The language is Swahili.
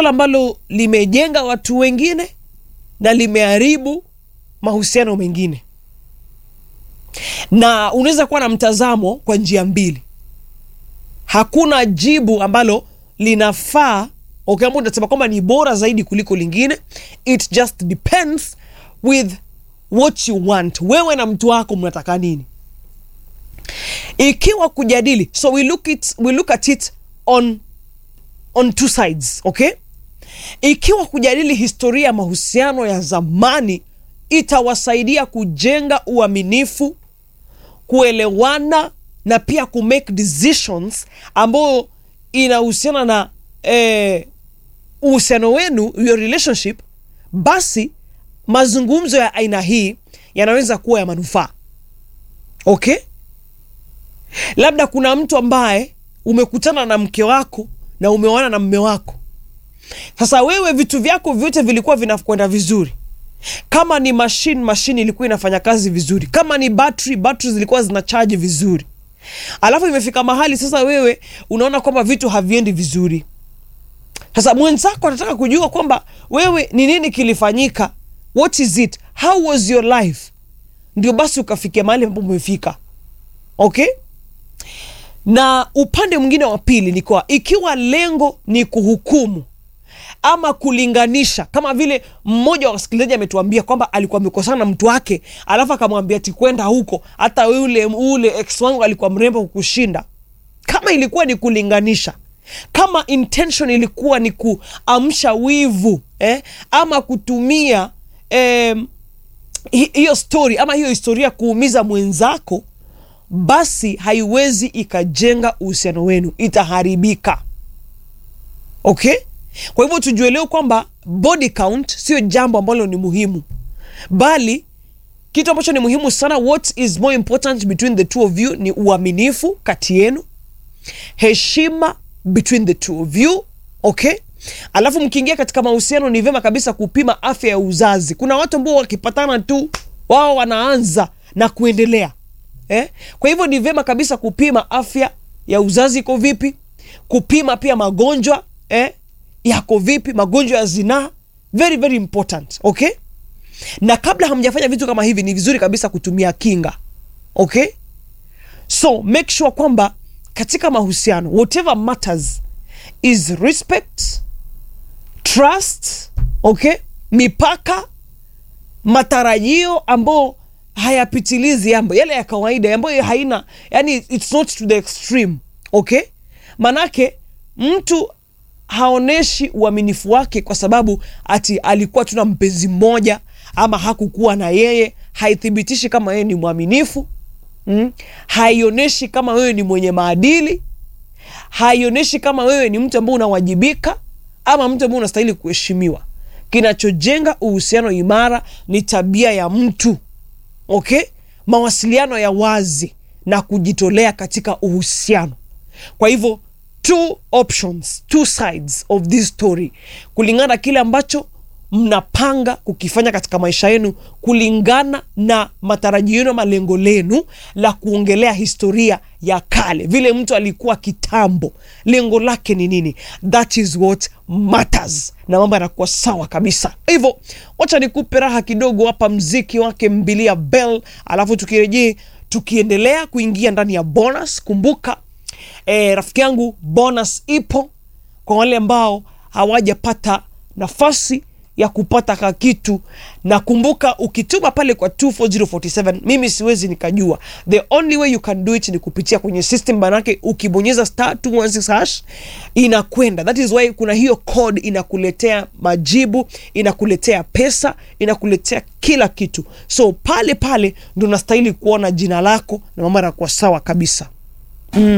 swala ambalo limejenga watu wengine na limeharibu mahusiano mengine na unaweza kuwa na mtazamo kwa njia mbili hakuna jibu ambalo linafaa okay, ambao utasema kwamba ni bora zaidi kuliko lingine it just depends with what you want wewe na mtu wako mnataka nini ikiwa kujadili so we look, it, we look at it on, on two sides okay ikiwa kujadili historia ya mahusiano ya zamani itawasaidia kujenga uaminifu kuelewana na pia kumake decisions ambayo inahusiana na eh, uhusiano wenu your relationship basi mazungumzo ya aina hii yanaweza kuwa ya manufaa okay labda kuna mtu ambaye umekutana na mke wako na umeoana na mme wako sasa wewe vitu vyako vyote vilikuwa vinakwenda vizuri kama ni mashine mashine ilikuwa inafanya kazi vizuri kama ni battery battery zilikuwa zina charge vizuri alafu imefika mahali sasa wewe unaona kwamba vitu haviendi vizuri sasa mwenzako anataka kujua kwamba wewe ni nini kilifanyika what is it how was your life ndio basi ukafikia mahali ambapo umefika okay na upande mwingine wa pili ni kwa ikiwa lengo ni kuhukumu ama kulinganisha kama vile mmoja wa wasikilizaji ametuambia kwamba alikuwa amekosana na mtu wake alafu akamwambia ti kwenda huko hata ule ule ex wangu alikuwa mrembo kukushinda kama ilikuwa ni kulinganisha kama intention ilikuwa ni kuamsha wivu eh, ama kutumia eh, hiyo story ama hiyo historia kuumiza mwenzako basi haiwezi ikajenga uhusiano wenu itaharibika okay kwa hivyo tujue leo kwamba body count sio jambo ambalo ni muhimu bali kitu ambacho ni muhimu sana what is more important between the two of you ni uaminifu kati yenu heshima between the two of you okay alafu mkiingia katika mahusiano ni vyema kabisa kupima afya ya uzazi kuna watu ambao wakipatana tu wao wanaanza na kuendelea eh? kwa hivyo ni vyema kabisa kupima afya ya uzazi iko vipi kupima pia magonjwa eh? yako vipi magonjwa ya zinaa very very important okay na kabla hamjafanya vitu kama hivi ni vizuri kabisa kutumia kinga okay so make sure kwamba katika mahusiano whatever matters is respect trust okay mipaka matarajio ambao hayapitilizi yambo yale ya kawaida ambayo haina yani it's not to the extreme okay manake mtu haoneshi uaminifu wake kwa sababu ati alikuwa tuna mpenzi mmoja ama hakukuwa na yeye haithibitishi kama yeye ni mwaminifu mm? haionyeshi kama wewe ni mwenye maadili haionyeshi kama wewe ni mtu ambao unawajibika ama mtu ambao unastahili kuheshimiwa kinachojenga uhusiano imara ni tabia ya mtu okay mawasiliano ya wazi na kujitolea katika uhusiano kwa hivyo two options two sides of this story kulingana na kile ambacho mnapanga kukifanya katika maisha yenu kulingana na matarajio yenu ama lengo lenu la kuongelea historia ya kale vile mtu alikuwa kitambo lengo lake ni nini that is what matters na mambo yanakuwa sawa kabisa hivyo wacha nikupe raha kidogo hapa mziki wake mbilia bell alafu tukirejee tukiendelea kuingia ndani ya bonus kumbuka e, rafiki yangu bonus ipo kwa wale ambao hawajapata nafasi ya kupata ka kitu na kumbuka ukituma pale kwa 24047 mimi siwezi nikajua the only way you can do it ni kupitia kwenye system manake ukibonyeza star 216 hash inakwenda that is why kuna hiyo code inakuletea majibu inakuletea pesa inakuletea kila kitu so pale pale ndo nastahili kuona jina lako na mambo yanakuwa sawa kabisa